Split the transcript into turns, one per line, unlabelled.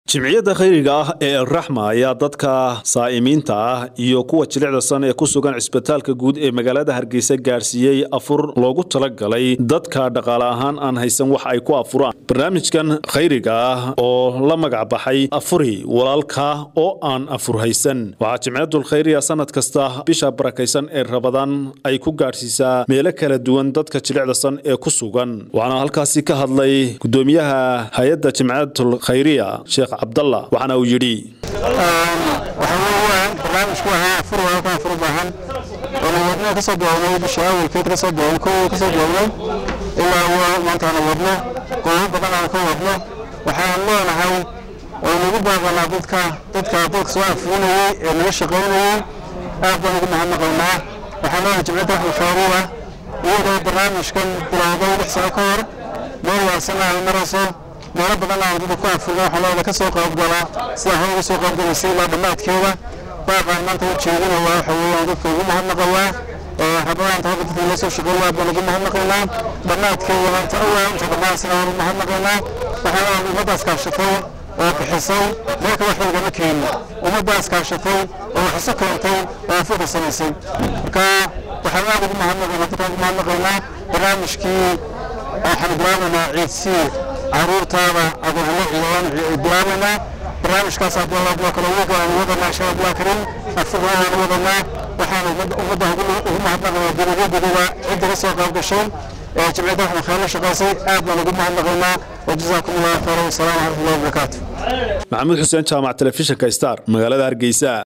jimciyadda khayriga ah ee alraxma ayaa dadka saa'imiinta ah iyo kuwa jilicda san ee ku sugan cisbitaalka guud ee magaalada hargeysa gaarsiiyey afur loogu talagalay dadka dhaqaale ahaan aan haysan wax ay ku afuraan barnaamijkan khayriga ah oo la magac baxay afuri walaalka oo aan afur haysan waxaa jimciyaddul khayriga sanad kasta bisha barakaysan ee rabadaan ay ku gaadhsiisaa meelo kala duwan dadka jilicda san ee ku sugan waxaana halkaasi ka hadlay gudoomiyaha hay-adda jimciyatul khayriya sheekh cabdalla waxaana uu yidhi
waxaa weeyaan barnaamijku ahaa afur walaalka afur u baahan oona wadno ka soo bilownay bisha awalkeed ka soo bilownay kow ka soo bilownay ilaa maantaana wadno goobo badan aan ka wadno waxaan leenahay oo nagu baaqanaa dadka dadka dadka soo afurinayay ee naga shaqaynayay aad baan ugu mahadnaqaynaa waxaan leenahay jimciyadda axmed khayriya iyadoo barnaamijkan bilowday lix sano ka hor meel waasan ay marayso meelo badan aan dadka ku afurna waxaa looda ka soo qaybgalaa sida hore uga soo qaybgalaysay ilaa dhammaadkeeda baaqaan maanta u jeedinaya waxa weeyaan dadka ugu mahadnaqayaa rabadaanta hadda dadka la soo shaqeeya aad baan ugu mahadnaqaynaa dhammaadkeeda maanta awaa inta dhammaan sina waan ugu mahadnaqaynaa waxaa ummaddaas kaashatay oo bixisay meelka wax lagama keenin ummaddaas kaashatay oo waxiso keentay oo afurka samaysay marka waxaan aad ugu mahadnaqaynaa dadkaan ugu mahadnaqaynaa barnaamijkii waxaan bilaabaynaa ciidsiir caruurtaada agoonlo ciidan bilaabaynaa barnaamijkaas abdullah kale ugu go'an wadanaa insha allah karim afurna waan wadanaa waxaan ummadda ugu mahadnaqaynaa dowladyaduba cidda ka soo qayb gashay ee jimciyadda axmed khayr shaqaysay aad baan ugu mahadnaqaynaa wajazaakum allahu khayran wasalaamu calaykum wabarakaatu
maxamuud xuseen jaamac telefishinka star magaalada hargeysa